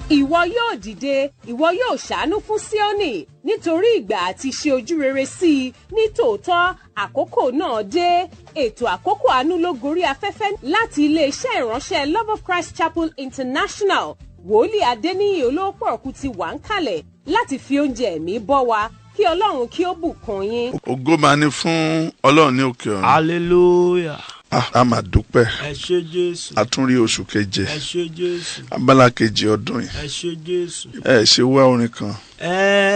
ìwọ yóò dìde ìwọ yóò ṣàánú fún Síónì nítorí ìgbà àti ṣe ojú rere sí i ní tòótọ́ àkókò náà dé ètò àkókò àánú ló gorí afẹ́fẹ́ láti iléeṣẹ́ ìránṣẹ́ Love of Christ Chapel International wòlíì Adéníyì olówó ọ̀kú ti wà ń kalẹ̀ láti fi oúnjẹ ẹ̀mí bọ́ wa kí Ọlọ́run kí ó bùkún yín. ògo máa ní fún ọlọ́run ní òkè ọ̀run hallelujah Ah, a máa dúpẹ́ ẹ ṣé jésù a tún rí oṣù keje ẹ ṣé jésù abala kejì ọdún yìí ẹ ṣé jésù ẹ ṣe wá orin kan ẹ